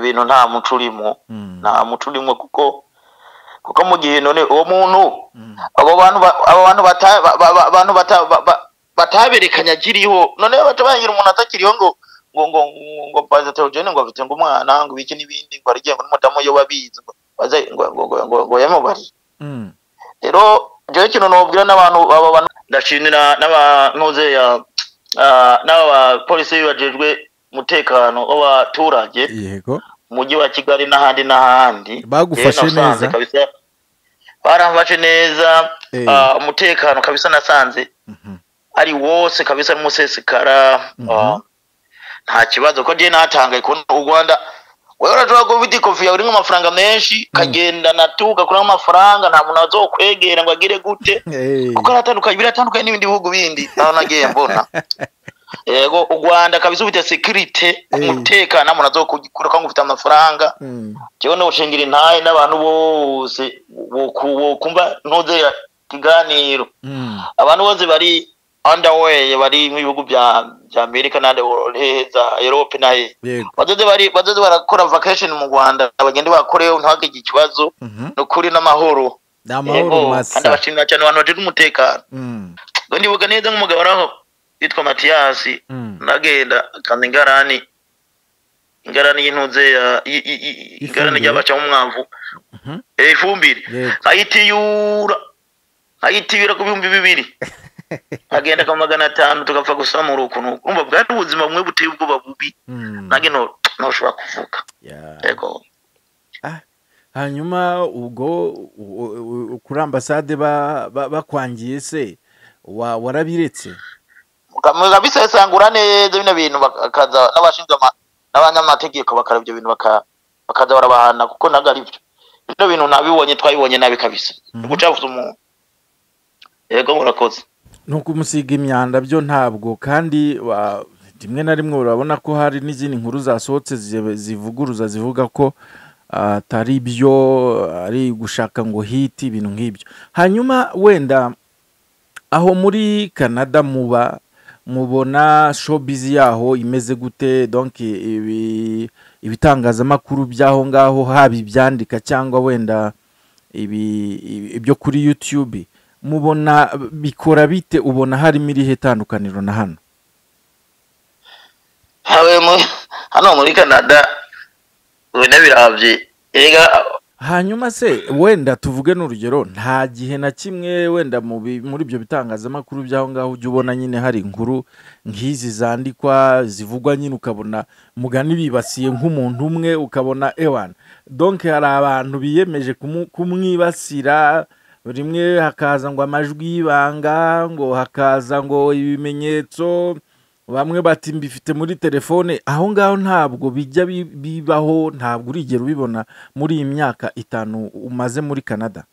bintu nta muco urimo nta muco urimo kuko kuko mu gihe none uwo muntu abo bantu ba- abo bantu bata- ba- ba- ba- bantu bata- ba- ba- bataberekanye akiriho none batabangira umuntu atakiriho ngo ngo ngo ngo- ngo baza teogene ngo afite ngo umwana ngo ibiki n'ibindi ngo arigiye ngo n'umudamu yo wabizi ngo baze ngo ngo ngo- ngo, ngo yamubari rero jewe kintu nobwira n'abantu abo bantu ndashimira n'abantuze ya ah, n'aba polisi bajejwe umutekano w'abaturage yego mujyi wa Kigali n'ahandi n'ahandi Bagufashe Rero nasanze neza? kabisa baramfashe neza Eh. ah, umutekano kabisa nasanze ari wose kabisa ari musesekara Mhm. ah, nta kibazo ko je natangaye kubona u Rwanda wewe urashobora kuba ufite ikofi yawe irimwo amafaranga menshi kagenda natu gakuramo amafaranga nta muntu azokwegera ngo agire gute Eh, kuko aratandukanye biratandukanye n'ibindi bihugu bindi aho nagiye mbona yego u Rwanda kabisa ufite security Eh. umutekano nta muntu azokukura ngo ufite amafaranga mm, jewe nowushingira intahe n'abantu bose boku- bokumva ntuzera ikiganiro mm, abantu bose bari underway bari mu bihugu bya bya Amerika n'andi za Europe naye yego bazoze bari bazoze barakora vacation mu Rwanda abagende bakoreyo ntihagire ikibazo Mhm. ni ukuri n'amahoro ni amahoro kandi masa abashimira cyane abantu bajejwe umutekano Mm, ngo ndibuka neza nk'umugabo araho yitwa matiyasi mm. nagenda kandi ingarani ingarani y'intuze ya- i- i- i- ingarani Ifumbire. ry'abacamo umwavu Mhm. Eh, ifumbire yego ayitiyura ayitiyura ku bihumbi bibiri agenda ka magana atanu tugapfa gusamura ukuntu urumva bwari ubuzima bumwe buteye ubwoba bubi Mm, nange no- ntushobora kuvuga yeah. yego hanyuma ubwo u- u- u- kuri ambasade ba- ba- bakwangiye se wa- warabiretse mukamwega bisesangura neza bino bintu bakaza n'abashinzwe ama- n'abanyamategeko bakara ibyo bintu baka- bakaza barabahana kuko ntabwo ari byo bino bintu nabibonye twabibonye nabi kabisa Mhm. ugucafuza umuntu yego murakoze ni ukumusiga imyanda byo ntabwo kandi wa- rimwe na rimwe urabona ko hari n'izindi nkuru zasohotse zi- zivuguruza zivuga ko ah, atari byo ari gushaka ngo hiti ibintu nk'ibyo hanyuma wenda aho muri canada muba mubona showbiz yaho imeze gute donc ibi- ibitangazamakuru by'aho ngaho haba ibyandika cyangwa wenda ibi- ibi- ibyo kuri youtube mubona bikora bite ubona harimo irihe tandukaniro na hano habe mu- hano muri canada ubu birahabye erega hanyuma se wenda tuvuge n'urugero nta gihe na kimwe wenda mu bi- muri ibyo bitangazamakuru by'aho ngaho ujya ubona nyine hari inkuru nk'izi zandikwa zivugwa nyine ukabona mugani bibasiye nk'umuntu umwe ukabona ewana donke hari abantu biyemeje kumu- kumwibasira rimwe hakaza ngo amajwi y'ibanga ngo hakaza ngo ibimenyetso bamwe bati mbifite muri telefone aho ngaho ntabwo bijya bi- bibaho ntabwo urigera ubibona muri iyi myaka itanu umaze muri canada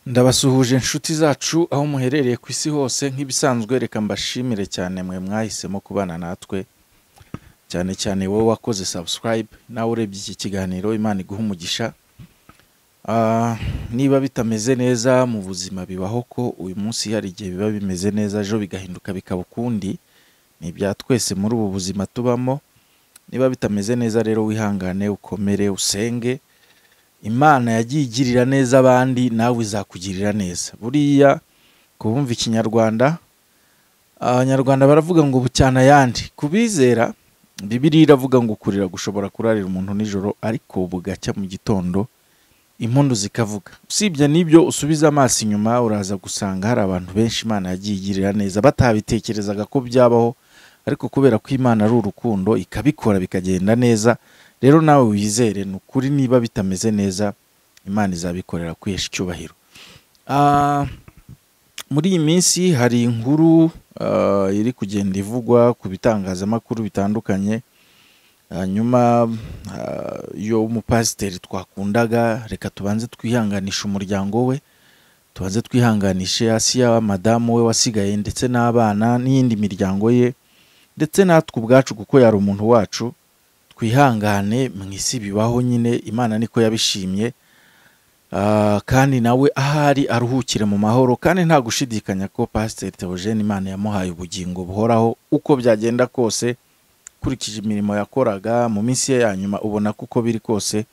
ndabasuhuje inshuti zacu aho muherereye ku isi hose nk'ibisanzwe reka mbashimire cyane mwe mwahisemo kubana natwe cyane cyane wowe wakoze subscribe nawe urebye iki kiganiro imana iguha umugisha Ah, niba bitameze neza mu buzima bibaho ko uyu munsi hari igihe biba bimeze neza ejo bigahinduka bikaba ukundi ni ibya twese muri ubu buzima tubamo niba bitameze neza rero wihangane ukomere usenge imana yagiye igirira neza abandi nawe izakugirira neza buriya kubumva ikinyarwanda abanyarwanda baravuga ngo bucyana ayandi ku bizera bibiri iravuga ngo kurira gushobora kurarira umuntu nijoro ariko bugacya mu gitondo impundu zikavuga usibye n'ibyo usubiza amaso inyuma uraza gusanga hari abantu benshi imana yagiye igirira neza batabitekerezaga ko byabaho ariko kubera ko imana ari urukundo ikabikora bikagenda neza rero nawe wizere ni ukuri niba bitameze neza imana izabikorera kwihesha icyubahiro Ah, muri iyi minsi hari inkuru ah, iri kugenda ivugwa ku bitangazamakuru bitandukanye hanyuma ah, iyo umupasiteri twakundaga reka tubanze twihanganishe umuryango we tubanze twihanganishe asiya madamu we wasigaye ndetse n'abana n'iyindi miryango ye ndetse natwe ubwacu kuko yari umuntu wacu twihangane mu isi bibaho nyine imana niko yabishimye Ah, kandi nawe ahari aruhukire mu mahoro kandi nta gushidikanya ko pasiteri teogene imana yamuhaye ubugingo buhoraho uko byagenda kose ukurikije imirimo yakoraga mu minsi ye ya nyuma ubona ko uko biri kose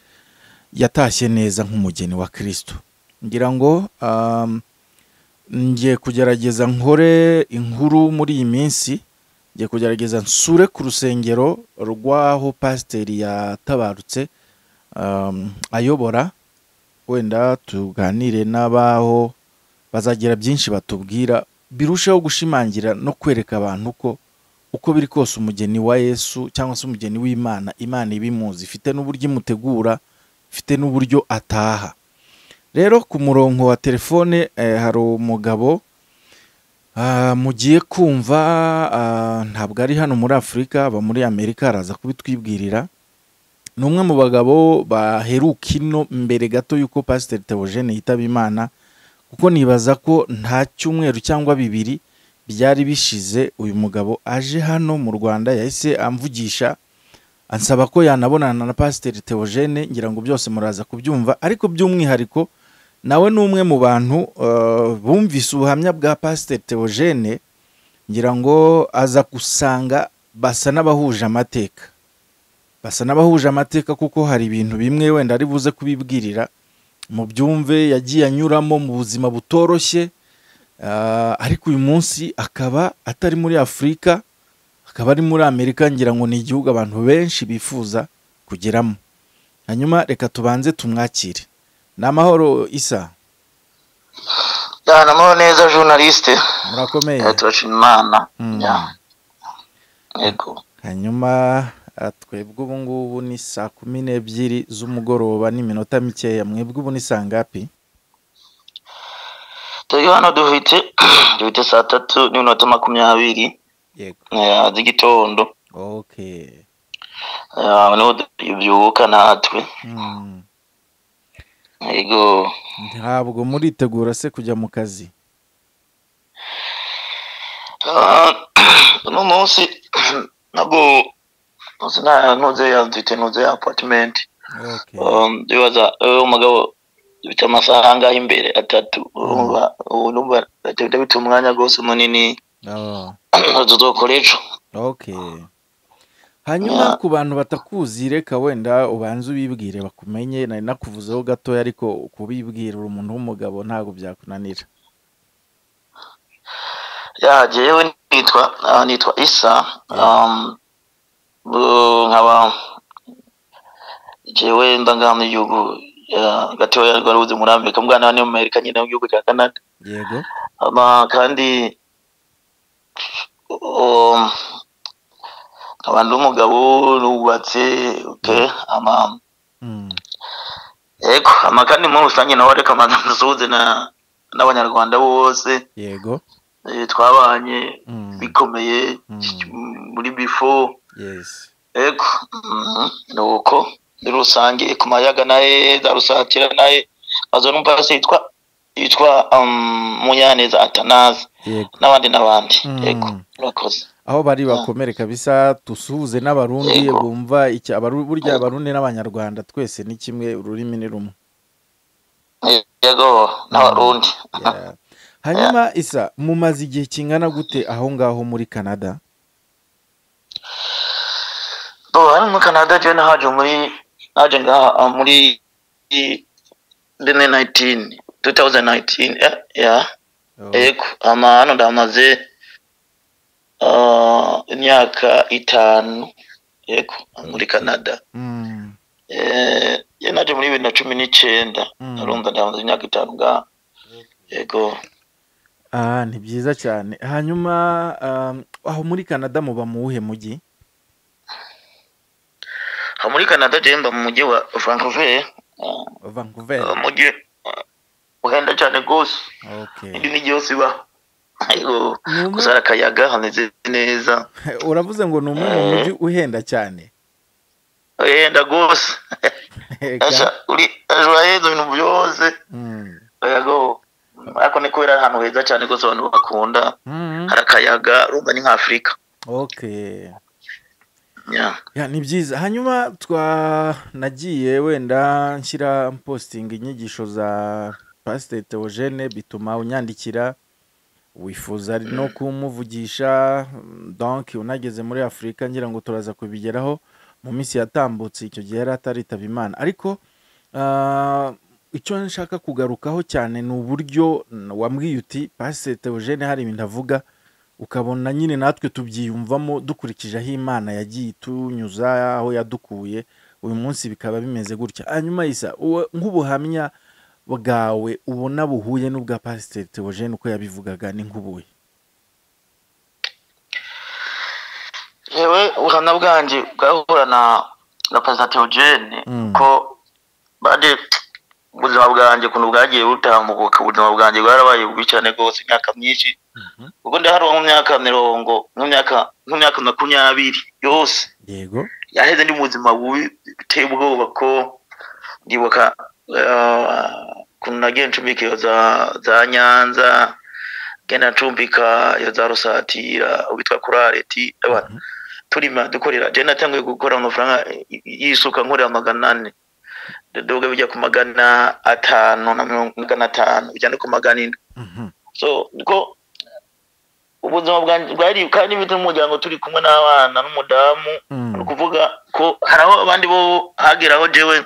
yatashye neza nk'umugeni wa kirisito ngira ngo ah, ngiye kugerageza nkore inkuru muri iyi minsi ngiye kugerageza nsure ku rusengero rw'aho pasiteri yatabarutse ah, ayobora wenda tuganire n'abaho bazagira byinshi batubwira birushaho gushimangira no kwereka abantu ko uko biri kose umugeni wa yesu cyangwa se umugeni w'imana imana ibimuzi ifite n'uburyo imutegura ifite n'uburyo ataha rero ku murongo wa telefone hari umugabo mugiye kumva ntabwo ari hano muri afurika aba muri amerika araza kubitwibwirira ni umwe mu bagabo baheruka ino mbere gato y'uko pasiteri teogene yitaba imana kuko nibaza ko nta cyumweru cyangwa bibiri byari bishize uyu mugabo aje hano mu rwanda yahise amvugisha ansaba ko yanabonana na pasiteri teogene ngira ngo byose muraza kubyumva ariko by'umwihariko nawe ni umwe mu bantu bumvise ubuhamya bwa pasiteri teogene ngira ngo aza gusanga basa n'abahuje amateka basa n'abahuje amateka kuko hari ibintu bimwe wenda ari buze kubibwirira mu byumve yagiye anyuramo mu buzima butoroshye ariko uyu munsi akaba atari muri afurika akaba ari muri amerika ngira ngo ni igihugu abantu benshi bifuza kugeramo hanyuma reka tubanze tumwakire ni amahoro isa namahoro neza journaliste murakomeye turashima imana yego hanyuma twebwe ubu ngubu ni saa kumi n'ebyiri z'umugoroba n'iminota mikeya mwebwe ubu ni saa ngapi turi hano dufite dufite saa tatu n'iminota makumyabiri z'igitondo niho byubuka natwe yego ntabwo muritegura se kujya mu kazi uno munsi ntabwo ntuze ya mfite ntuze ya apatimenti ndibaza umugabo ufite amasaha angahe imbere atatu urumva bita umwanya rwose munini tuzokora ejo hanyuma ku bantu batakuzi reka wenda ubanze ubibwire bakumenye nari nakuvuzeho gatoya ariko kubibwira uri umuntu w'umugabo ntabwo byakunanira yagewe nitwa nitwa isa nkaba jewe ndangana igihugu gatoya rwaruzi muri amerika mwana hano muri amerika nyine mu gihugu cya canada yego kandi nkaba ndi umugabo nubatse oke ama yego ama kandi muri rusange nawe reka manza musuhuze na n'abanyarwanda bose yego twabanye bikomeye muri bifo ego ni uko muri rusange ku mayaga naye za rusatira naye azo numva se yitwa yitwa munyaneza atanazi n'abandi n'abandi yego murakoze aho bari bakomere kabisa dusuhuze n'abarundi bumva burya abarundi n'abanyarwanda twese ni kimwe ururimi ni rumwe yego n'abarundi hanyuma isa mumaze igihe kingana gute aho ngaho muri canada hano muri canada jya nahaje muri naje ngaha muri bene nayitini tu tawuzani nayitini yego hano ndamaze imyaka itanu yego muri canada jya naje muri bibiri na cumi n'icyenda narunda ndamaze imyaka itanu ngaha yego ni byiza cyane hanyuma aho muri canada muba mu wuhe mujyi aho muri canada mba mu mujyi wa vancouver vancouver umujyi uhenda cyane rwose indi migi yose iba gusa hari akayaga hameze neza uravuze ngo ni umwe mu mujyi uhenda cyane uhenda rwose ejo heza ibintu byose yego ariko ni kubera ahantu heza cyane rwose abantu bakunda hari akayaga rumba ni nk'afurika Ya, ni byiza hanyuma twanagiye wenda nshyira positinga inyigisho za pasiteri teogene bituma unyandikira wifuza no kumuvugisha donki unageze muri afurika ngira ngo turaza kubigeraho mu minsi yatambutse icyo gihe yari ataritaba imana ariko ah, icyo nshaka kugarukaho cyane ni uburyo wambwiye uti pasiteri teogene hari ibintu avuga ukabona nyine natwe tubyiyumvamo dukurikije aho imana yagiye itunyuza aho yadukuye uyu munsi bikaba bimeze gutya hanyuma isa uwo- nk'ubuhamya bwawe ubona buhuye n'ubwa pasiteri teogene uko yabivugaga ni nk'ubuye yewe ubuhamya bwanjye bwahura na na pasiteri teogene Mm. ko bade ubuzima bwanjye ukuntu bwagiye butambuka ubuzima bwanjye bwarabaye bubi cyane rwose imyaka myinshi ubwo ndaharwa mu myaka mirongo mu myaka mu myaka makumyabiri yose yego yaheze ndi mu buzima bubi biteye ubwoba ko ndibuka eh, ukuntu nagiye ncumbika iyo za za nyanza genda ncumbika iyo za rusatira uwitwa kurareti abantu turima dukorera jya natangiye gukora amafaranga y- yisuka nkorera magana ane doga bijya ku magana atanu na mirongo magana atanu bijya no ku magana ine Mhm. so ko ubuzima bwanjye bwari kandi bita n'umuryango turi kumwe n'abana n'umudamu Mm. ni ukuvuga ko hari aho abandi bo hageraho jewe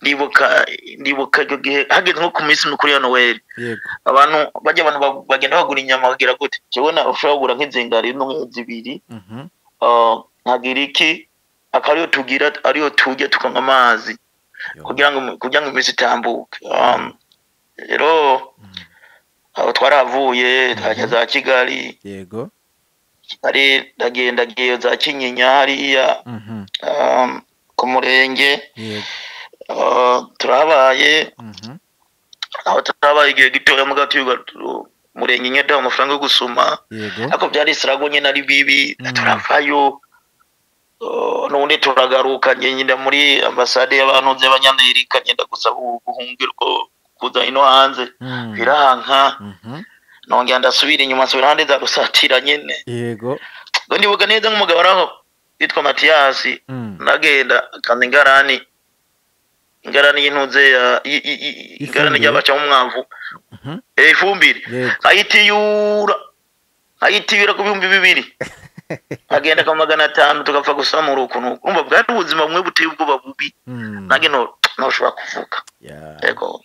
ndibuka ndibuka icyo gihe hageze nko ku minsi mikuru ya noheli yego abantu bajya abantu ba- bagenda bagura inyama bagera gute jewe na ushobora kugura nk'inzengari no zibiri Mhm. ah, nkagira iki akaba ariyo tugira ariyo tujya tukanywa amazi Yo. kugira ngo kugira ngo iminsi itambuke Um, rero aho twarahavuye twajya za kigali yego hari ndagenda ngiye za kinyinya hariya Mhm. um, ku murenge yego uh, turahabaye Mhm. aho turahabaye igihe gitoya mugabo tuyuga tu- umurenge nyine duha amafaranga yo gusoma yego ariko byari isirago nyine ari bibi Mm. turavayo uh, nubundi turagaruka ngenda muri ambasade y'abantu b'abanyamerika ngenda gusaba ubuhungiro bwo kuza ino hanze Mm. biranka Mhm. nongera ndasubira inyuma nsubira ahandi ndarusatira nyine yego ngo ndibuka neza nk'umugabo araho yitwa matiyasi Mm. ndagenda kandi ingarani ingarani y'intuze ya i- i- i- i- ingarani Ifumbire. ry'abacamo umwavu Mhm. eh, ifumbire yego ayitiyura ayitiyura ku bihumbi bibiri agenda ka magana atanu tugapfa gusamura ukuntu urumva bwari ubuzima bumwe buteye ubwoba bubi Mm. nange nto- ntoshobora kuvuga Ya. yego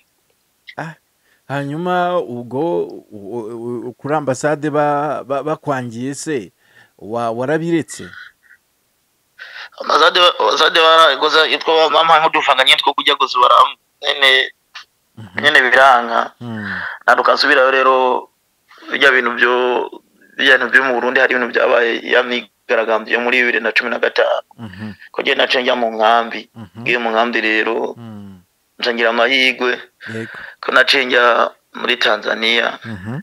hanyuma ubwo u- u- u- kuri ambasade ba- ba- bakwangiye se wa- warabiretse amazade amazade baragoza yitwa mama nk'udufanga nyine two kujya gusa baramu nyine nyine biranga Mm. nadukasubirayo rero bijya bintu byo bijya bintu byo mu Burundi hari ibintu byabaye yamyigaragambye muri bibiri na cumi na gatanu Mhm. ko njye naca njya mu nkambi Mhm. ngiye mu nkambi rero Mm. nca ngira amahirwe yego ko naca njya muri Tanzania Mhm.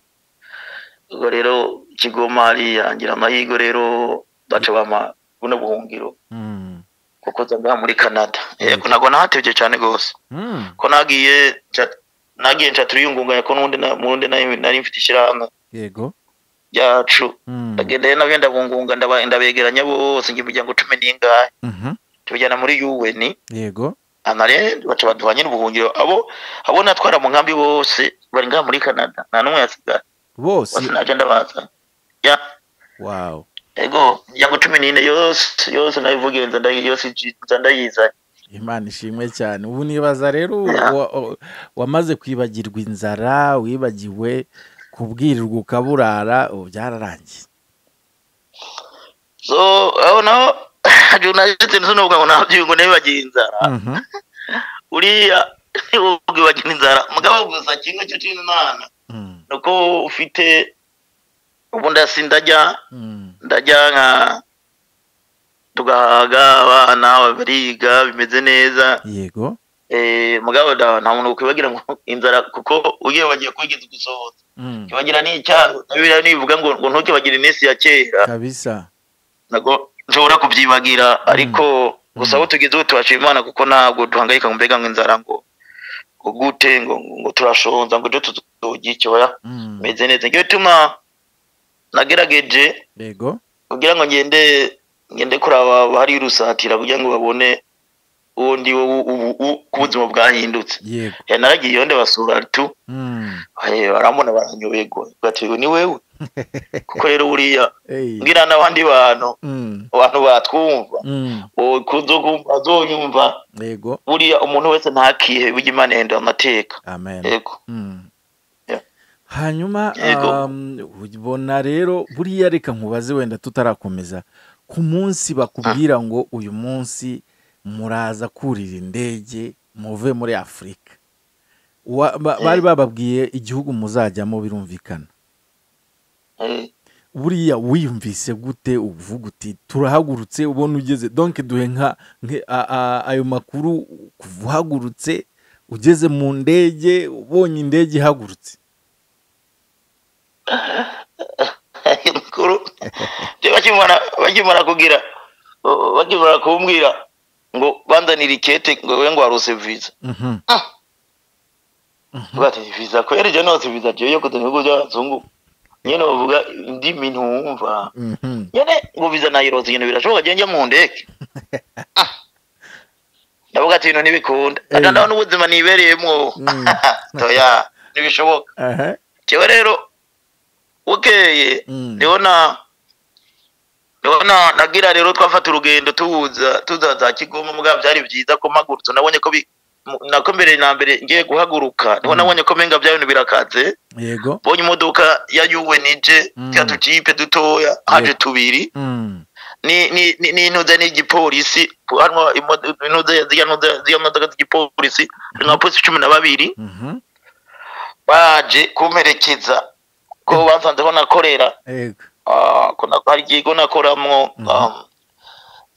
ubwo rero Kigoma hariya ngira amahirwe rero baca bama buno buhungiro Mm. kuko nza muri Canada yego Yego. ntabwo nahatevye cyane rwose Mm. ko nagiye nca- nagiye nca turiyungunganya ko n'undi na- mu wundi nari nari mfite ishyirahamwe yego ryacu Mm. ndagenda rero nabyo ndabungunga ndaba- ndabegeranya bose ngo imiryango cumi n'ingahe Mhm. tubijyana muri un yego anare baca baduha nyine ubuhungiro abo abo natwara mu nkambi bose bari ngaha muri canada nta n'umwe yasigara bose bose naje ndabaza ya wow ego imiryango cumi n'ine yose yose nayivugenza ndayi- yose iji- nza ndayizanye imana ishimwe cyane ubu nibaza rero Ya. wa- o- wamaze kwibagirwa inzara wibagiwe kubwirirwa ukaburara ubu byararangiye so aho naho hagiye unajetse nzu n'ubwo ngo nabyo ngo nabibagiye inzara Mhm. uriya ntiwubwe bagira inzara mugabo gusa kimwe cyo cy'imana Mm. nuko ufite ubundi hasi ndajya Mm. ndajya nka tugahaga abana bariga bimeze neza yego Eh, mugabo da- nta muntu ukwibagira ngo inzara kuko ugiye bagiye kwigeza gusohoza Mm. kibagira n'icyaro nabira nivuga ngo ngo ntukibagire iminsi ya kera kabisa ntabwo nshobora kubyibagira ariko gusa Mm. aho tugeze ubu turashima imana kuko ntabwo duhangayika ngo mbega ngo inzara ngo ngo gute ngo ngo turashonza ngo ibyo tuzurya icyoya Mm. meze neza ngiyo bituma nagerageje yego kugira ngo ngende ngende kuraba bari rusatira kugira ngo babone uwo ndi wo ubu u- ku buzima bwahindutse yego Eh, naragiye iyo ndabasura tu Mm. Eh, barambona baranyoberwa batewe ni wewe kuko rero buriya Hey. ngira n'abandi bantu Mm. abantu batwumva Mm. kuzo kumva azonyumva yego buriya umuntu wese ntakihe bijya imana ihindura amateka amen yego Mm. Yeah. hanyuma Yego. um, ubona rero buriya reka nkubaze wenda tutarakomeza ku munsi bakubwira ngo uyu munsi muraza kurira indege muve muri afurika Wa- ba- bari bababwiye igihugu muzajyamo birumvikana Eh, buriya wiyumvise gute uvuga uti turahagurutse ubona ugeze donke duhe nka nke- a- a- ayo makuru kuva uhagurutse ugeze mu ndege ubonye indege ihagurutse mukuru je bakimara bakimara kugira o- bakimara kumbwira ngo banzanire ikete ngo we ngo warose visa Mhm. bati visa kweri je nose visa je yo kuza mu bihugu by'abazungu nyene bavuga indimi ntumva Mhm. nyene ngo visa nayirose nyene birashoboka je njya mu ndege Ah. ndavuga ati ibintu ntibikunda Eh. ata ndabona ubuzima nibereyemwo Mm. toya ntibishoboka Aha. jewe rero bukeye Mm. ndabona ndabona nagira rero twafata urugendo tuhuza tuza za kigoma mugabo byari byiza ko mpagurutse nabonye ko bi- mu- nako mbere na mbere ngiye guhaguruka niho Mm. nabonye ko menga bya bintu birakaze yego mbonye imodoka ya UNG Mm. ya tujipe dutoya haje Yeah. tubiri Mm. ni ni ni- n'intuze n'igipolisi harimo imodoka intuze ziriya ntuze- ziriya modoka z'igipolisi harimo abapolisi cumi na babiri Mhm. baje kumperekeza ko basanze ko nakorera yego ah, ko na- hari ikigo nakoramo um,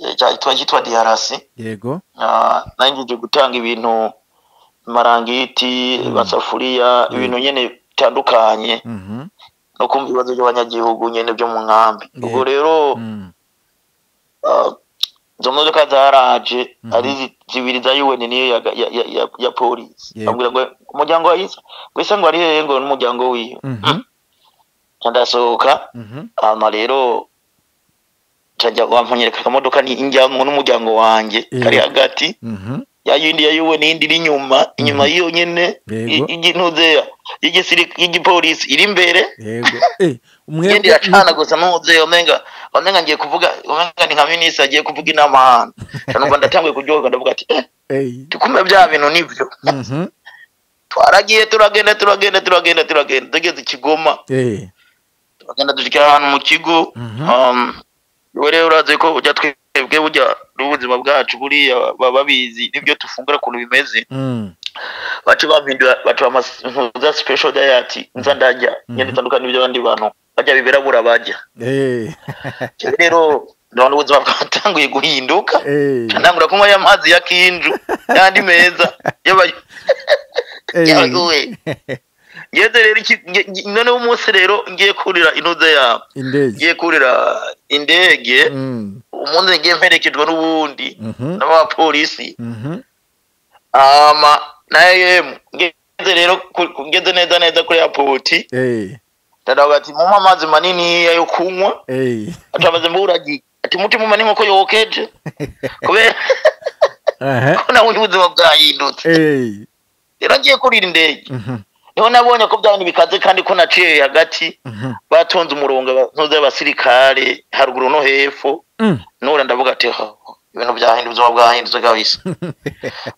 eh, cyitwa cyitwa DRC yego ah, nangije gutanga ibintu marangiti basafuriya ibintu nyene bitandukanye Mhm. no kumva ibibazo by'abanyagihugu nyene byo mu nkambi ubwo Yeah. rero Mm. ah, izo modoka zaraje Mhm. ari zi- zibiri za UN niyo ya- ya- ya- ya- ya polisi Yego. ambwira ngo umuryango wa isa ngo isa ngo ari hehe ngo n'umuryango wiwe Mhm. ndasohoka Mhm. hama rero cajya wampanyereka akamodoka ni njyamo n'umuryango wanjye Yego. kari hagati Mhm. ya yindi ya yuwe n'indi iri inyuma inyuma Mhm. y'iyo nyene Yego. y'intuzeya y'igipolisi iri imbere yego iyindi Eh, mwebwe iracana gusa n'umuzeya omenga omenga ngiye kuvuga omenga ni nka minisitiri agiye kuvuga inama ahantu numva ndatanguye kuryoherwa ndavuga ati eh Eh. tukumva bya bintu nibyo Mhm. twaragiye turagenda turagenda turagenda turagenda tugeze i kigoma Eh. turagenda dushyira ahantu mu kigo Mhm. Um, wowe rero urazi ko ujya twebwe burya n'ubuzima bwacu buriya baba babizi n'ibyo dufungura ukuntu bimeze Mm. baca bampindura baca bamaza special diet nza ndarya nyine itandukanye n'ibyo abandi bantu bajya bibirabura bajya Eh. Jewe rero ndabona ubuzima bwatanguye guhinduka Eh. ntangura kunywa ya mazi ya kinju yandi meza y'aba- Eh. y'abaguwe ngeze rero iki- nge- nge- noneho umunsi rero ngiye kurira intuze yabo indege ngiye kurira indege Mm. umunsi ngiye mperekejwe n'ubundi Mhm. n'abapolisi Mhm. ama na em ngeze rero ku- ku- ngeze neza neza kuri airport Eh. dadavuga ati mumpa amazi manini yo kunywa Eh. atamaze mburagiye ati mutima umani nkuko yokeje kubera Aha. ko nabonye ubuzima bwahindutse Eh. rero ngiye kurira indege Mhm. niho nabonye ko bya bintu bikaze kandi ko naciye hagati Mhm. batonze umurongo abantuza y'abasirikare haruguru no hepfo Mm. nura ndavuga ati "Ha, ibintu byahindutse ubuzima bwahindutse kabisa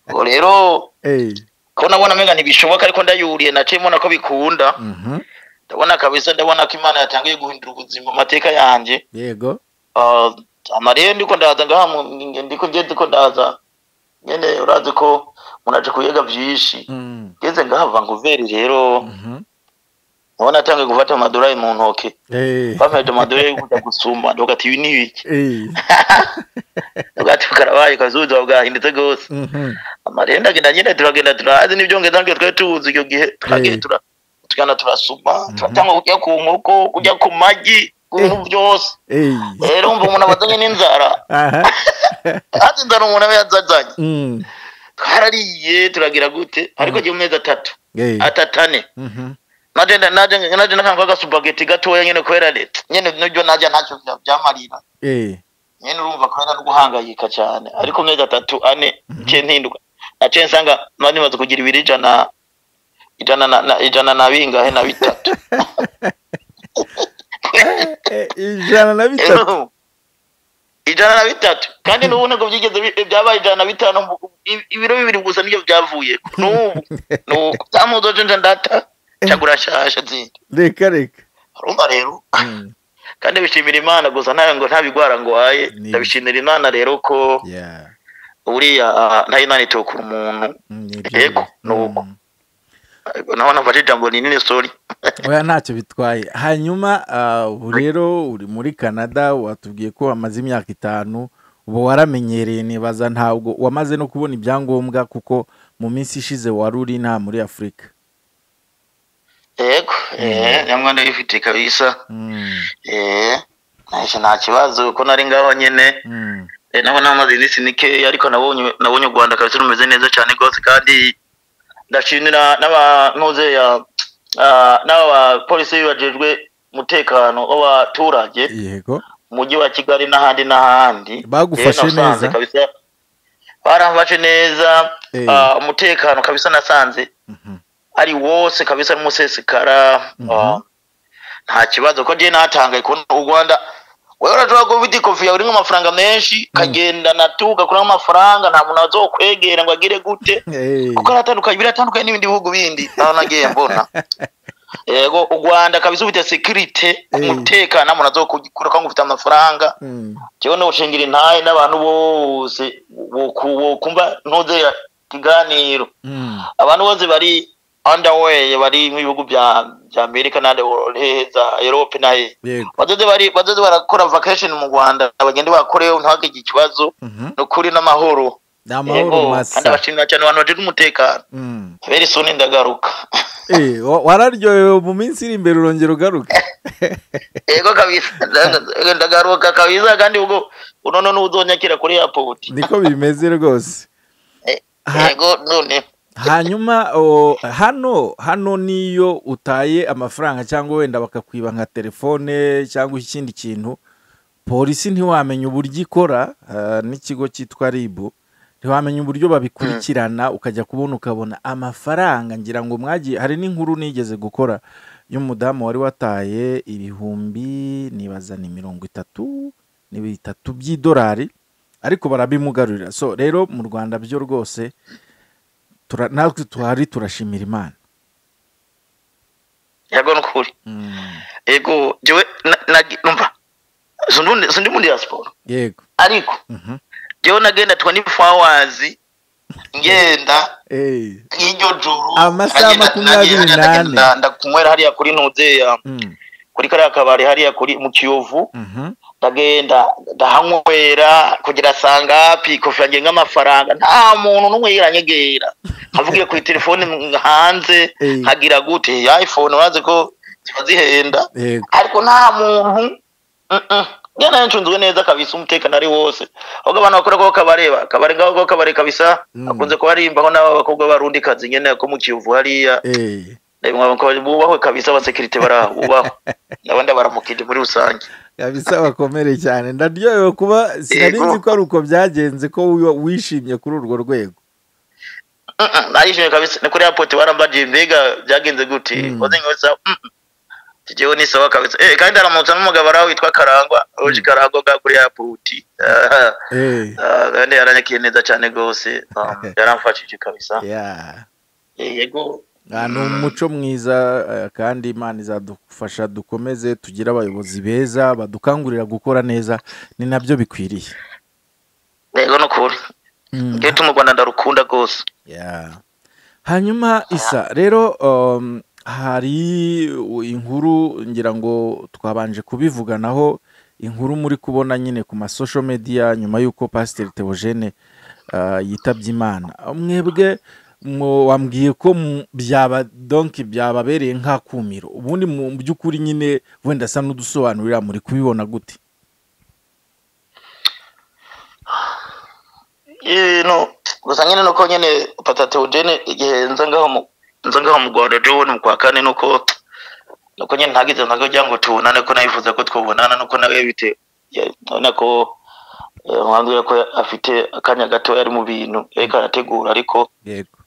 ubwo rero Eh. ko nabona mbega ntibishoboka ariko ndayuriye naciyemo nako bikunda Mhm. ndabona kabisa ndabona ko imana yatangiye guhindura ubuzima amateka yanjye yego Ah, amariye ndiko ndaza ngaha mu- nge- ndiko nge ndiko ndaza nyene urazi ko munaje kuyega vyinshi Mm. ngeze ngaha vanguveri rero Mhm. ndabona atangiye gufata amadolari mu ntoke Eh. bampeje amadolari yo kuja gusuma ndavuga ati ibi ni ibiki Eh. ndavuga ati karabaye kazuza bwahindutse gose Mhm. amariye ndagenda nyene turagenda turazi n'ivyongezo natwe twari tuwuzi icyo gihe turagiye Eh. tura tugana turasuma Mhm. turatanga kujya ku nkoko kujya ku magi ku bintu byose Eh. rero umva umuntu abazanye n'inzara Aha. hati inzara umuntu aba yazazanye Mm. twarariye turagira gute ariko jya amezi atatu Eh. atatane Mhm. naje nda- naje naje nakanga gasupageti gatoya nyene kubera leta nyene nibyo najya ntacyo bya- byamarira Eh. nyine urumva kubera no guhangayika cyane ariko mwe gatatu ane nce ntinduka naciye nsanga mba nimaze kugira ibiro ijana ijana na na- ijana na bingahe na bitatu ijana na bitatu ijana na bitatu kandi n'ubu ntabwo byigeze bi- byabaye ijana na bitanu mbu- i- ibiro bibiri gusa nibyo byavuye n'ubu n'uko cyamudoje nje ndata cyagura shasha nzindi reka reka urumva rero kandi bishimira imana gusa nawe ngo ntabigwara ngo waye Ni- ndabishimira imana rero ko Yeah. buriya ah, nta imana itokura umuntu Mm, ibyo Yego, biri. ni uko. Mm. Ariko naho nafashe ijambo rinini sori oya ntacyo bitwaye hanyuma ah, ubu rero uri muri canada watubwiye ko wamaze imyaka itanu ubu waramenyereye nibaza ntabwo wamaze no kubona ibyangombwa kuko mu minsi ishize wari uri nta muri afurika yego eh, nyamara ndabifite kabisa Mm, eh, nahise nta kibazo kuko nari ngaho nyine mm, eh, nabo namaze iminsi mikeya ariko nabonye nabonye u rwanda kabisa rumeze neza cyane rwose kandi ndashimira n'abantuze n'aba bapolisi bajejwe umutekano w'abaturage yego mujyi wa kigali n'ahandi n'ahandi Bagufashe Eh, nasanze neza? kabisa baramfashe neza Eh. ah, umutekano kabisa nasanze Mhm. ari wose kabisa n'umusesekara Mhm. ah, nta kibazo ko njyewe natangaye kubona u rwanda wewe urashobora kuba ufite ikofi yawe urimo amafaranga menshi kagenda natu gakuramo amafaranga nta muntu azokwegera ngo agire gute Eh, kuko aratandukanye biratandukanye n'ibindi bihugu bindi naho nagiye mbona yego u rwanda kabisa ufite sekirite Eh. umutekano nta muntu azokukura ngo ufite amafaranga mm, jewe nowushengera intahe n'abantu bose boku- bokumva ntuzera ikiganiro mm, abantu bose bari underway bari mu bihugu bya bya amerika n'ahandi heza europe naye yego badoze bari badoze barakora vacation mu rwanda bagende bakoreho ntihagire ikibazo Mhm. ni ukuri n'amahoro ni amahoro Yego, kandi masa abashimira cyane abantu bagira umutekano Mm. very soon ndagaruka Eh, wa- wararyohewe mu minsi iri imbere urongera ugaruke yego kabisa nda- ndagaruka kabisa kandi ubwo unono n'uzonyakira kuri airport niko bimeze rwose Ha- yego none hanyuma o, hano hano niyo utaye amafaranga cyangwa wenda bakakwiba nka telefone cyangwa ikindi kintu polisi ntiwamenya uburyo ikora ah, n'ikigo cyitwa ribu ntiwamenya uburyo babikurikirana ukajya kubona ukabona amafaranga ngira ngo mwagiye hari n'inkuru nigeze gukora y'umudamu wari wataye ibihumbi nibaza ni mirongo itatu ni bitatu by'idolari ariko barabimugarurira so rero mu rwanda byo rwose tura, natwe tuhari turashimira imana yego ni ukuri yego jewe na- nagi- numva Sindundi- sindi muri ya siporo yego ariko Mhm. jewe nagenda 24 hours ngenda Eh, iryo joro Amasaha nagenda- makumyabiri nagenda- n'ane. nagenda ndakunywera hariya kuri nuzeya mm, kuri kariya kabari hariya kuri mu kiyovu mhm, ndagenda ndahanywera kugira sangapi kofi yanjye nk'amafaranga nta muntu n'umwe yiranyegera nkavugiye kuri telefone hanze Eh. nkagira gute iphone wazi ko ziba zihenda yego ariko nta muntu mm-mm. njye nayo ncunzwe neza kabisa umutekano ari wose ahubwo abantu bakora ko kabareba kabare ngaho ko kabare kabisa Mm. akunze kuba arimbaho n'aba bakobwa barundi kazi nyene ko mu kiyovu hariya Eh, Eh, mwaba ko bubahwe kabisa abasekirite barabubahwe n'abandi baramukije muri rusange kabisa bakomere cyane ndaryohewe kuba sinari Yego. nzi ko ari uko byagenze ko wi- wishimye kuri urwo rwego Mm-mm, narishimye kabisa ni kuri airport barambagiye mbega byagenze gute Mm. wazenye wese tugiyeho ni sawa kabisa eh kandi aramutse n'umugabo araho witwa Karangwa oje Karangwa ga kuri airport Ah. Eh, Ah, kandi yaranyakiye neza cyane rwose um, yaramfashije kabisa yeah. Eh, yego Ah, ni umuco mwiza eh, kandi imana izadufasha dukomeze tugire abayobozi beza badukangurira gukora neza ni nabyo bikwiriye yego ni ukuri Mm. ngewe tu mu rwanda ndarukunda rwose Yeah. hanyuma isa rero um, hari inkuru ngira ngo twabanje kubivuganaho inkuru muri kubona nyine ku masosho media nyuma y'uko pasiteri teogene uh, yitabye imana mwebwe mwo- wambwiye ko mu- byaba donki byababereye nk'akumiro ubundi mu by'ukuri nyine wenda asa n'udusobanurira muri kubibona gute Eh, no gusa nyine nuko nyine patatewogene igihe nza ngaho mu nza ngaho mu rwanda jewe ni mu kwa kane nuko nuko nyine ntagize ntago kugira ngo tubonane ko nayifuza ko twabonana nuko nawe bite ya- urabona ko umwanzuro ko afite akanya gatoya ari mu bintu ariko arategura ariko yego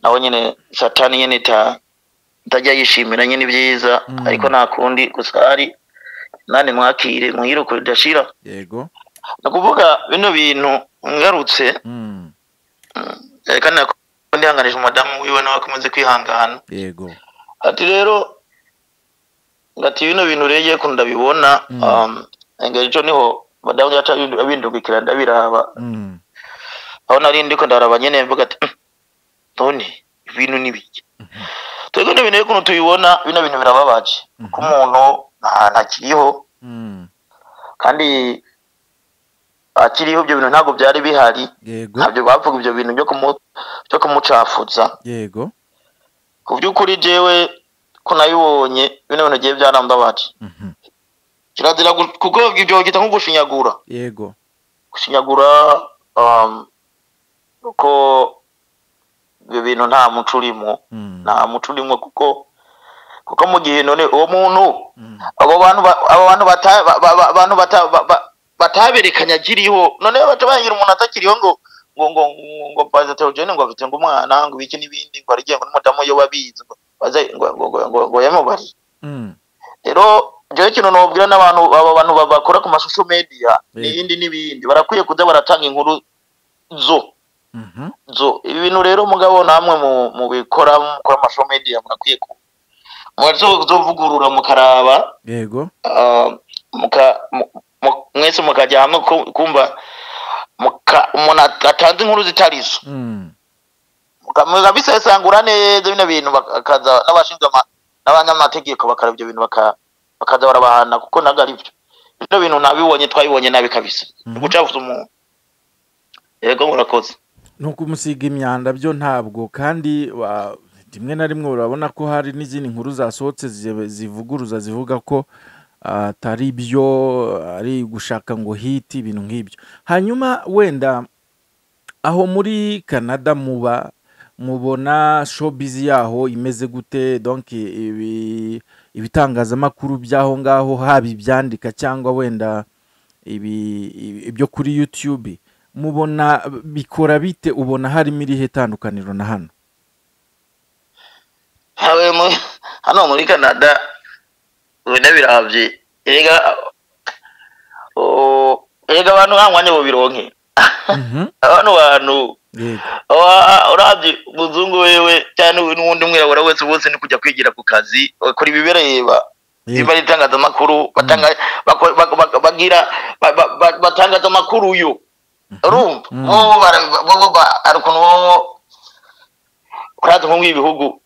nawe nyine satani nyine ita- itajya yishimira nyine ibyiza Mm. ariko nta kundi gusa hari nani mwakire mwiruko ridashira yego ni ukuvuga bino bintu ngarutse Mm, eh, kandi nakundi ndihanganije umudamu wiwe nawe akomeze kwihangana yego ati rero ngati bino bintu rero ngiye kuntu ndabibona Mm. um, engeri co niho madamu yaca abindu- abindungikira ndabiraba Mm, aho nari ndiko ndaraba nyene mvuga ati "Mm, none ibintu ni biki twebwe ni ibintu ukuntu tubibona bino bintu birababaje Mhm. ko umuntu nta- ntakiriho mm, kandi akiriho ibyo bintu ntabwo byari bihari yego ntabyo bavuga ibyo bintu byo kumu byo kumucafuza yego ku by'ukuri jewe ko nabibonye bino bintu giye byarambabaje Mhm, kirazira gu- kuko ibyo bagita nko gushinyagura yego gushinyagura um, ko ibyo bintu nta muco urimo Mm, nta muco urimo kuko kuko mu gihe none uwo muntu mm, abo bantu ba- abo bantu bata- ba- ba- ba- bantu bata- ba- ba- bataberekanye akiriho none baca bagira umuntu atakiriho ngo ngo ngo ngo- ngo baza teogene ngo afite ngo umwana ngo ibiki n'ibindi ngo arigengo n'umudamu yo babizi ngo baze ngo ngo ngo ngo, ngo yamubari mm, rero jewe ikintu nobwira n'abantu abo bantu ba- bakora ku mashusho media Yego. n'ibindi n'ibindi barakwiye kuza baratanga inkuru zo mhm, zo ibi bintu rero mugabo namwe mu mu bikora mukora amashusho media murakwiye ku mwazovugurura mukaraba yego Ah, muka mu- mu- mwese mukajya hamwe ku- kumva muka umuntu at- atanze inkuru zitari zo Mm, mukamwiga bisesangura neza bino bintu bak- akaza n'abashinzwe ama- n'abanyamategeko bakareba ibyo bintu baka- bakaza barabahana kuko ntabwo ari byo bino bintu nabibonye twabibonye nabi kabisa Mhm. gucafuza umuntu yego murakoze ni ukumusiga imyanda byo ntabwo kandi wa- rimwe na rimwe urabona ko hari n'izindi nkuru zasohotse zi- zivuguruza zivuga ko ah, atari byo ari gushaka ngo hiti ibintu nk'ibyo hanyuma wenda aho muri canada muba mubona showbiz yaho imeze gute donc ibi- ibitangazamakuru by'aho ngaho haba ibyandika cyangwa wenda ibi- ibi- ibyo kuri youtube mubona bikora bite ubona harimo irihe tandukaniro na hano habe mu- hano muri canada ubona birabye erega o- erega abantu nta mwanya bubironke Mhm, abantu bantu yego aba- urabye umuzungu wewe cyane we n'uwundi mwirabura wese bose ni kujya kwigira ku kazi bakora ibibareba niba yego ari itangazamakuru batanga bako- bak- bak- bagira ba- ba- ba- batangaza amakuru yo urumva Mhm. bo bara- bo- bo ba- hari ukuntu bo kuraza nko nk'ibihugu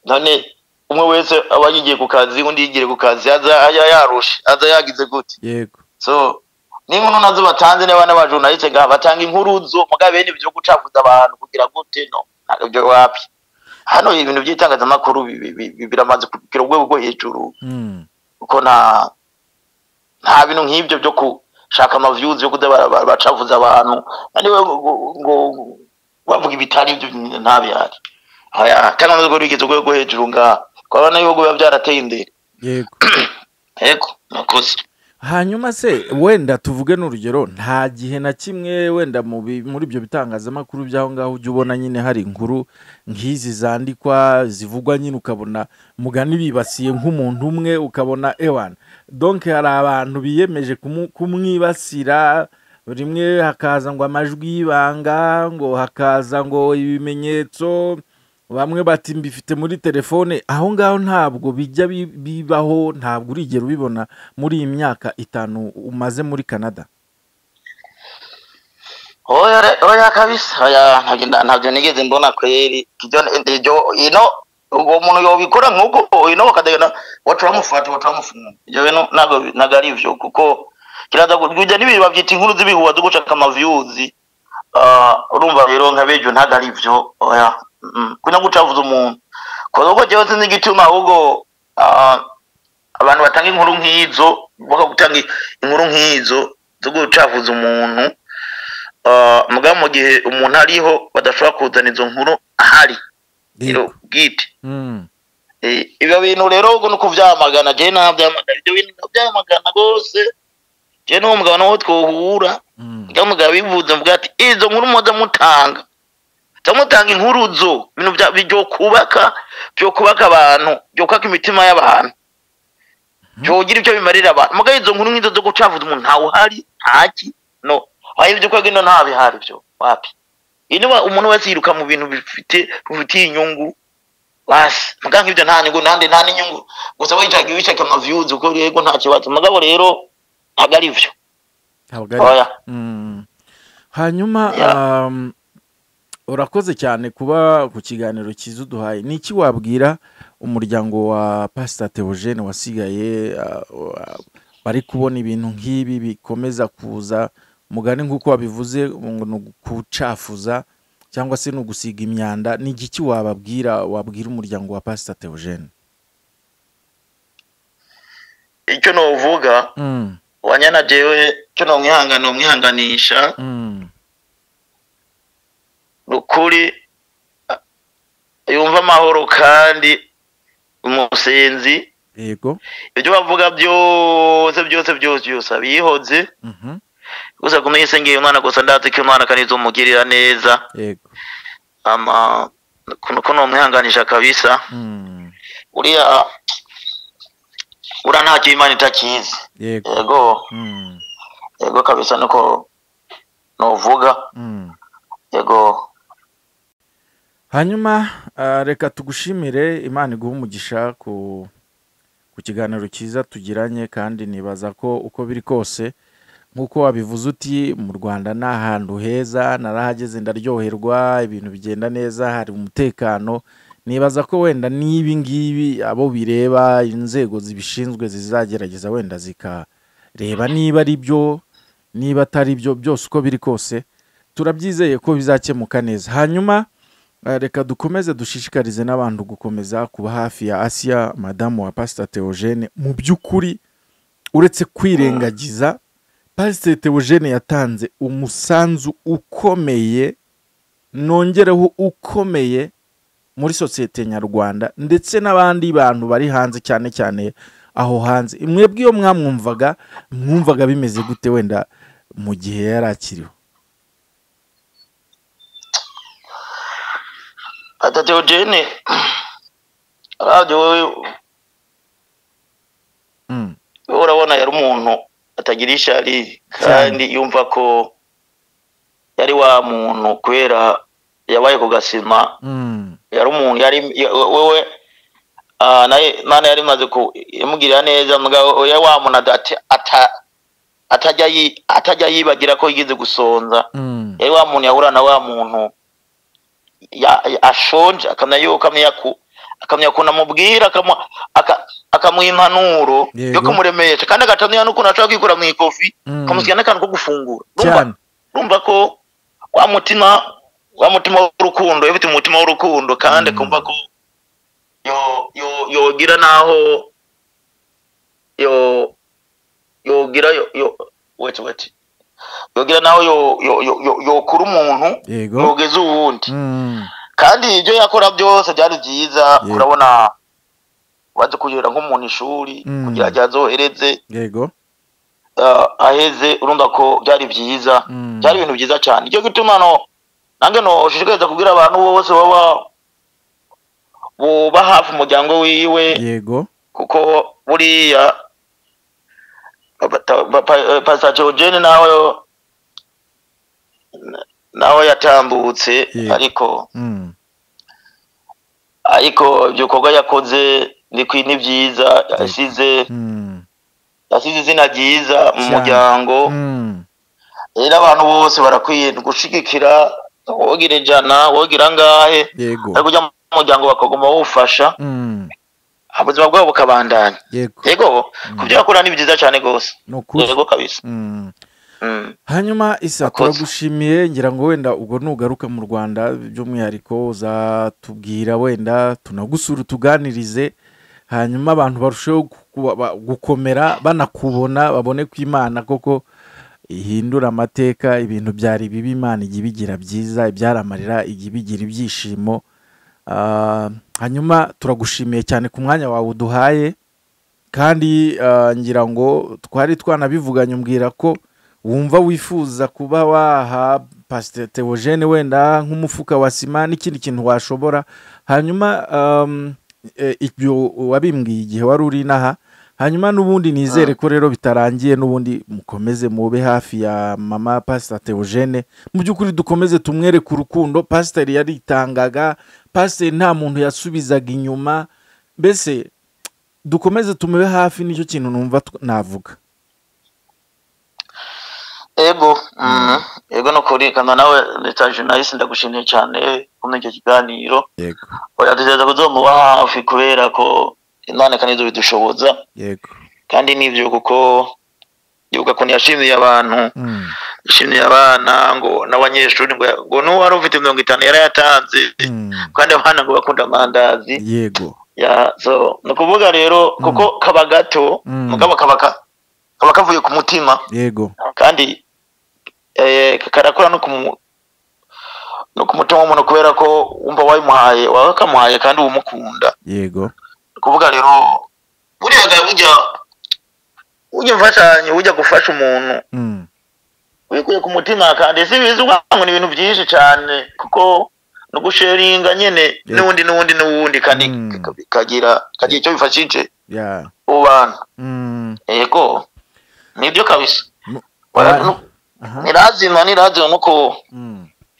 none umwe wese aba yigiye ku kazi undi yigire ku kazi aza ya- yarushe aza yagize gute yego so n'inkuru nazo batanze niba n'abajurnaliste ngaha batanga inkuru zo mugabo bene ibyo gucafuza abantu kugira gute no ntabwo ibyo wapi hano ibintu by'itangazamakuru bi- bi- bi- bi- biramaze kugira urwego rwo hejuru Mm, kuko nta nta bintu nk'ibyo byo gushaka amaviews yo kuza bara- bara- bacavuza abantu kandi we ngo- ngo- ngo bavuga ibitari ibyo nta bihari Aya, kandi nubwo rigeze urwego rwo hejuru ngaha kubona n'ibihugu biba byarateye imbere yego yego murakoze hanyuma se wenda tuvuge n'urugero nta gihe na kimwe wenda mu bi- muri ibyo bitangazamakuru by'aho ngaho ujya ubona nyine hari inkuru nk'izi zandikwa zivugwa nyine ukabona mugani bibasiye nk'umuntu umwe ukabona ewana donke hari abantu biyemeje kumu- kumwibasira rimwe hakaza ngo amajwi y'ibanga ngo hakaza ngo ibimenyetso bamwe bati mbifite muri telefone aho ngaho ntabwo bijya bi- bibaho ntabwo urigera ubibona muri iyi myaka itanu umaze muri canada oya re- oya kabisa oya ntabyo nda- ntabyo nigeze mbona kweri ibyo ibyo- ino uwo muntu yobikora nk'uko ino bakadena waca bamufata waca bamufunga ibyo bintu ntabwo bi- ntabwo ari byo kuko kiraza gu- bijya n'ibintu babyita inkuru z'ibihuha zo gushaka amaviyuzi urumva rero nka bejo ntabwo ari byo oya mm, kuno gucavuza umuntu kuko ubwo jyewe sinzi igituma ahubwo ah, abantu batanga inkuru nk'izo bakagutanga inkuru nk'izo zo gucavuza umuntu Ah, mugabo mu gihe umuntu ariho badashobora kuzana izo nkuru ahari rero bwite Mm, Eh, ibyo bintu rero ubwo ni ukubyamagana jewe nabyamagana ibyo bintu nabyamagana rwose jewe n'uwo mugabo nawe twohura ngamugabo bivuze mvuga ati izo nkuru muze mutanga mutanga inkuruzo ibintu bya- byo kubaka byo kubaka abantu byo kubaka imitima y'abantu byogira ibyo bimarira abantu mugabo izo nkuru nk'izo zo gucavuza umuntu ntawe uhari ntaki no aho ibyo kwa gino nta bihari byo wapi inuba umuntu wese yiruka mu bintu bifite bifitiye inyungu basi mugabo nk'ibyo nta nyungu nandi nta n'inyungu gusa wicaga wicaka amaviyuzi uko yego nta kibazo mugabo rero ntabwo ari byo ntabwo ari oya Mm. hanyuma Ya. um, urakoze cyane kuba ku kiganiro cyiza uduhaye ni iki wabwira umuryango wa pasita teogene wasigaye uh, wa- bari kubona ibintu nk'ibi bikomeza kuza mugani nk'uko wabivuze ngo ni ukucafuza cyangwa se ni ugusiga imyanda ni igiki wababwira wabwira umuryango wa pasita teogene icyo nuvuga mm. wanyana jewe cyo nomwihangana nomwihanganisha mm. nukuri a- yumva amahoro kandi umusenzi yego ibyo bavuga byose byose byose byose abihoze mhm, gusa kumenya ise ngiye umwana gusa ndazi ko umwana kandi izomugirira neza yego ama kuno kuno umwihanganisha kabisa mm. uriya ura ntacyo imana itakizi yego yego mm. yego kabisa niko nuvuga Mm. yego hanyuma ah, reka tugushimire imana iguha umugisha ku ku kiganiro cyiza tugiranye kandi nibaza ko uko biri kose nk'uko wabivuze uti mu rwanda ni ahantu heza narahageze ndaryoherwa ibintu bigenda neza hari umutekano nibaza ko wenda n'ibi ngibi abo bireba inzego zibishinzwe zizagerageza wenda zikareba niba ari byo niba atari byo byose uko biri kose turabyizeye ko bizakemuka neza hanyuma Eh, reka dukomeze dushishikarize n'abantu gukomeza kuba hafi ya asiya madamu wa pasita teogene mu by'ukuri uretse kwirengagiza pasita teogene yatanze umusanzu ukomeye nongereho ukomeye muri sosiyete nyarwanda ndetse n'abandi bantu bari hanze cyane cyane aho hanze mwebwe iyo mwamwumvaga mwumvaga bimeze gute wenda mu gihe yari akiriho Ata Theogene radio wewe Mm, wewe urabona yari umuntu atagira ishari kandi yumva ko yari wa muntu kubera yabaye ku gasima mm, yari umuntu yari ya- wewe ah, naye mana yari imaze ku imugirira neza mugabo yari wa muntu ata- ata- atajya yi- atajya yibagira ko yigeze gusonza mm, yari wa muntu yahura na wa muntu ya- ya- ashonje akamenya yuko akamenya ku akamenya ukuntu amubwira akamu- aka- akamuha impanuro Yego. yo kumuremeresha kandi agatamenya n'ukuntu ashobora kwikura mu ikofi Mm. akamusigira n'akantu ko gufungura cyane urumva urumva ko wa mutima wa mutima w'urukundo yafite umutima w'urukundo kandi Mm. akumva ko yo- yo- yogira n'aho yo- yogira yo- yo- wait, wait. yogira n'aho yo- yo- yo- yo- yokura umuntu yego yogeza uwundi Mm. kandi ibyo yakora byose byari byiza Yego. urabona baze kugera nk'umuntu ishuri Mm. kugira ngo azohereze yego ah, aheze urumva ko byari byiza Mm. byari ibintu byiza cyane icyo gituma no nange noshishikariza kubwira abantu bose baba buba hafi umuryango wiwe yego kuko buriya bata- ba- pa- eh, pastor Theogene nawe nawe yatambutse Yego. ariko Mm. ariko ibikorwa yakoze ni kwi- ni byiza yasize Mm. yasize izina ryiza mu Cyane. muryango Mm. rero abantu bose barakwiye gushigikira wogire ijana wogira angahe yego ariko ujya mu muryango bakaguma bawufasha Mm. ubuzima bwabo bukabandanya yego yego kubyo bakora ni byiza cyane rwose ni ukuri yego kabisa Mm. Mm. hanyuma isa Akoze. turagushimiye ngira ngo wenda ubwo nugaruka mu rwanda by'umwihariko uzatubwira wenda tunagusura utuganirize hanyuma abantu barusheho guku- ba- gukomera banakubona babone ko imana koko ihindura amateka ibintu byari bibi imana ijya ibigira byiza ibyaramarira ijya ibigira ibyishimo Ah, hanyuma turagushimiye cyane ku mwanya wawe uduhaye kandi ah, ngira ngo twari twanabivuganye umbwira ko wumva wifuza kuba waha pasiteri teogene wenda nk'umufuka wa sima n'ikindi kintu washobora hanyuma ibyo wabimbwiye igihe wari uri inaha hanyuma n'ubundi nizere ko rero bitarangiye n'ubundi mukomeze mube hafi ya mama pasita teogene mu by'ukuri dukomeze tumwereke urukundo pasiteri yaritangaga pasiteri nta muntu yasubizaga inyuma mbese dukomeze tumube hafi nicyo kintu numva navuga ego ego no kurikana nawe ndetaje nahise ndagushimiye cyane muri icyo kiganiro tugerageza kuzomuba hafi kubera ko none kandi bidushoboza kandi n'ibyo kuko yibuka ukuntu yashimiye abantu yashimiye abana ngo n'abanyeshuri ngo n'uwo wari ufite mirongo itanu yari yatanze kandi abana ngo bakunda amandazi yego ni ukuvuga rero kuko kaba gato mugabo kaba kaba kavuye ku mutima yego kandi karakora no ku mutima w'umuntu kubera ko wumva wayimuhaye waba kamuhaye kandi umukunda yego ni ukuvuga rero buriya bujya ujya umfashanyo ujya gufasha umuntu wikuye ku mutima kandi si bizi ubwangu ni ibintu byinshi cyane kuko no gusheringa nyine n'ubundi n'ubundi n'ubundi kandi kagira kagira icyo bifashije ubu bantu yego nibyo kabisa nirazima nirazima no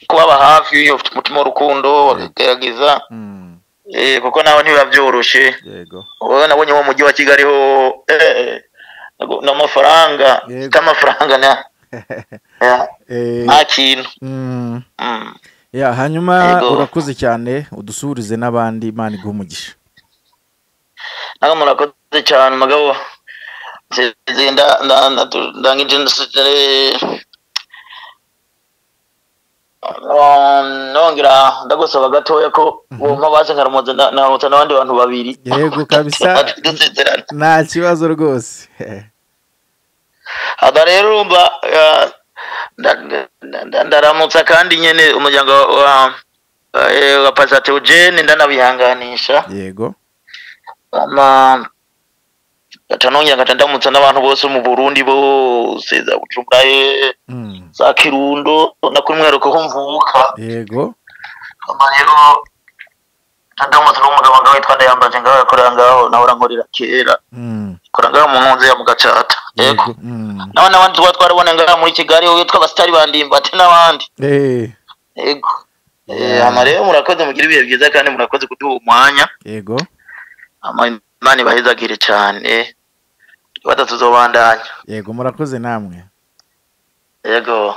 kubaba hafi umutima w'urukundo bakagerageza kuko nawe ntibiba byoroshye wowe nabonye mu mujyi wa kigali ho ni amafaranga mfite amafaranga nta kintu hanyuma urakoze cyane udusuhurize n'abandi imana iguha umugisha ntabwo murakoze cyane mugabo nongera ndagusaba gatoya ko wumva bazi nkaramuze nkaramutse n'abandi bantu babiri yego kabisa nta kibazo rwose aha rero urumva ndaramutsa kandi nyine umuryango wa pasatewugene ndanabihanganisha yego gaca nongera gaca ndamutsa n'abantu bose mu burundi bose za bujumbura ye za kirundo na ku mwihariko ho mvuka yego rero ndamutsa n'umugabo ngaho witwa ndayambaje ngaho yakorera ngaho nawe urankorera kera akora ngaho mu nkunzi ya mugacata yego nawe n'abandi tuba twarabona ngaho muri kigali wowe witwa abasitari bandimbate n'abandi yego hano rero murakoze mugire ibihe byiza kandi murakoze kuduha umwanya yego imana ibahezagire cyane batatu zo bandanya yego murakoze namwe yego